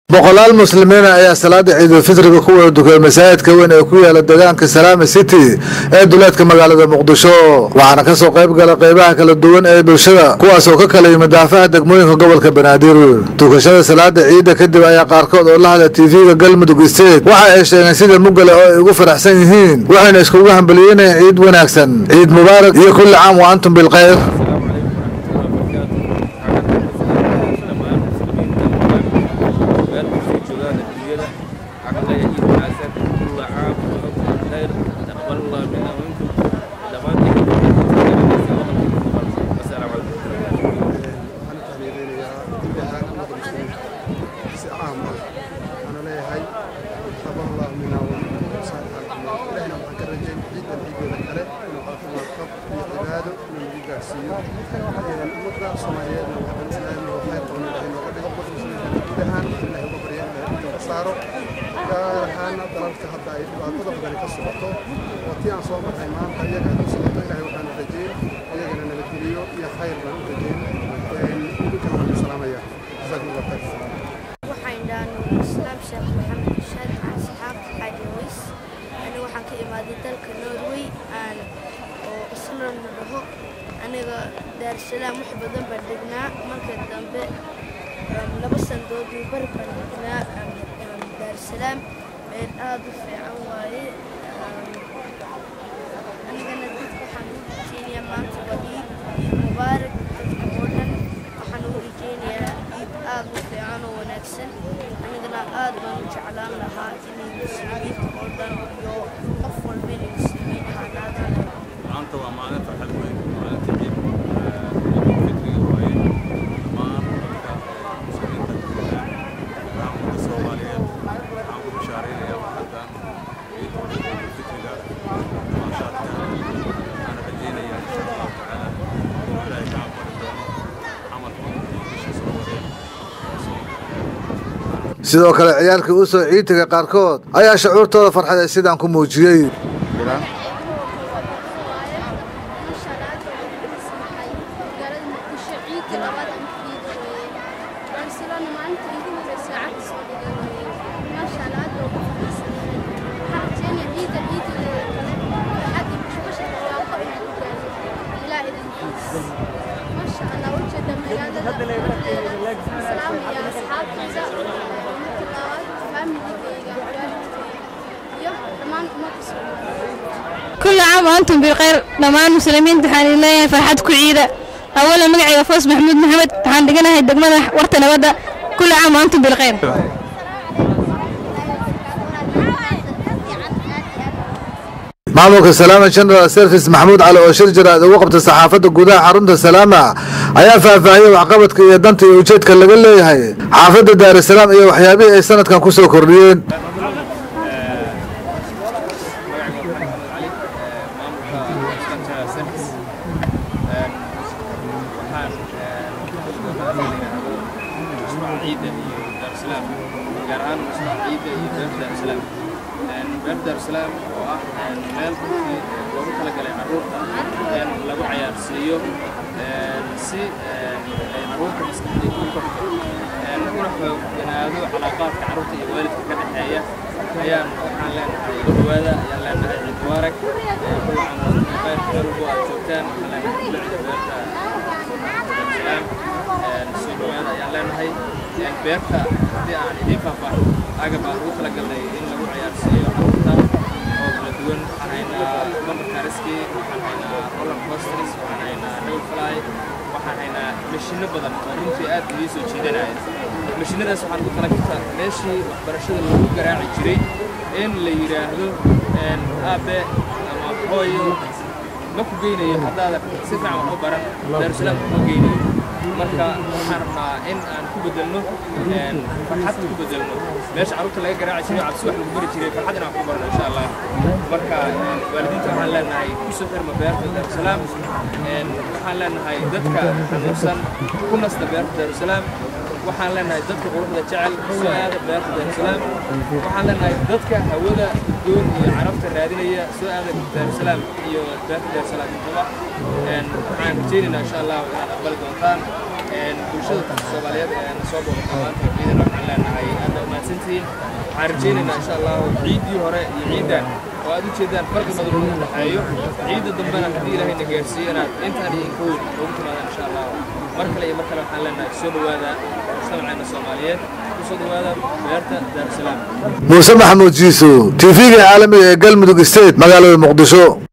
boqolaal muslimiina ayaa salaada ciidulfitriga ku wada dukay masaajidka weyn ee ku yaala deegaanka salaama city ee duleedka magaalada muqdisho waxaana kasoo qayb gala qeybaha kala duwan ee bulshada kuwaas oo ka kala yimid daafaha degmooyinka gobolka banaadir dukashada salaada ciidda kadib ayaa qaarkood oo la hadla tv-ga galmudug state waxa ay sheegeen sida mugale oo ay ugu faraxsan yihiin waxayna iskugu hambalyeynayeen ciid wanaagsan ciid mubaarak iyo kulli caam wa antum bilkhayr gaar ahaana dalalka hadda ay dhibaatada badani ka socoto oo tii aan soo marray maanta iyaga ay u socoto ilahay waxaanu rajeyn iyagana nabadgeliyo iyo khayr baan u rajeyn idinkana waan salaamaya jazaakum allah khayr waxaan dhahnay islaam sheekh maxamed shaad asxaab xaaji ways aniga waxaan ka imaaday dalka norway aan oo islam la dhaho aniga daarsalaam wax badan baan degnaa marka dambe laba sandood iyo bar baan degnaa daarsalaam meel aad u fiican waaye anigana dadka waxaan u rajeynayaa maanta waa ciid ciid mubaarak dadka oo dhan waxaan u rajeynayaa ciid aad u fiican oo wanaagsan anigana aad baan u jeclaan lahaa inay muslimiinta oo dhan iyo qof walba inay muslimiin ahaanaadaan maanta waa maalin farxad weyn maalinta ciid fitriga waaye dhammaan dadka muslimiinta raamada soomaaliyeed waxaan ku bishaareynaya farxaddan ciidda fitriga maashaadka waxaan rajeynaya insha allahu tacaala inuu ilaahay ka aqbali doono camalkii iyo bisha soo wadeen sidoo kale ciyaalkii u soo ciidtiga qaarkood ayaa shucuurtooda farxad ee sidaan ku muujiyey كل عام وأنتم بخير دمان مسلمين تحان الله فرحتكم عيدة أولا مقعي وفوز محمود محمد تحان دقنا هاي الدقمة ورتنا بدا كل عام وأنتم بالخير maamulka salaama general service maxamuud cali oo shir jiraad ugu qabtay saxaafadda gudaha xarunta salaama ayaa faahfaahiyey waxqabadka iyo danta iyo ujeedka laga leeyahay xaafadda daarusalaam iyo waxyaabihii ay sanadkan ku soo kordhiyeen gaar ahaan mashruuca ciidda iyo beerta daarusalaam beerta daarusalaam oo ah meel runtii loogu talagalay carruurta in lagu cayaarsiiyo si ay carruurta maskaxdii u korto una xooganaado calaaqaadka carruurta iyo waalidka ka dhexeeya ayaan waxaan leenahay dhawaada ayaan leenahay ciid mubaarak kuwacan khayr xelugu aad joogtaan waxaan leenahay kula ciida beerta daarusalaam soo dhawaada ayaan leenahay beerta haddii aan idiin faahfaahin agab aan ugu talagalnay in lagu cayaarsiiyo carruurta oo kala duwan waxaan haynaa bambarkariski waxaan haynaa roller coasters waxaan haynaa double fly waxaan haynaa mashiinno badan oo runtii aad idii soo jiidanaya mashiinadaas waxaan ugu talagaltaa meeshii waxbarashada lagu garaaci jiray in la yidhaahdo aabe ama hooyo ma ku geynayo haddaadan si fiican wax u baran daarusalaam kuma geynayo marka waxaan rabnaa in aan ku bedelno farxad ku bedelno meesha carruurta laga garaaci jiray cabsi wax lagu bari jiray farxad inaan ku barno insha allah marka waalidiinta waxaan leenahay ku soo xirma beerta daarusalaam waxaan leenahay dadka xanuunsan ku nasta beerta daarusalaam waxaan leenahay dadka quruxda jecel soo aada beerta daarusalaam waxaan leenahay dadka hawada doon iyo carabta raadinaya soo aada daarusalaam iyo beerta daarusalaam intaba waxaan rajeynaynaa insha allah inaad aqbali doontaan bulshada soomaaliyeed ee na soo booqata maanta ciidana waxaan leenahay aad mahadsantihiin waxaan rajaynaynaa insha allahu ciiddii hore iyo ciiddan oo aad u jeedaan farqi badan uu dhexeeyo ciidda dambena haddii ilaahay na gaarsiiyo inaad intaan iyo inka weyn ugu timaadaan insha allahu mar kale iyo mar kale waxaan leenahay soo dhowaada mujtamaceena soomaaliyeed kusoo dhowaada beerta daarusalaam muuse maxamuud jiiso tv-ga caalamiga ee galmudug state magaalada muqdisho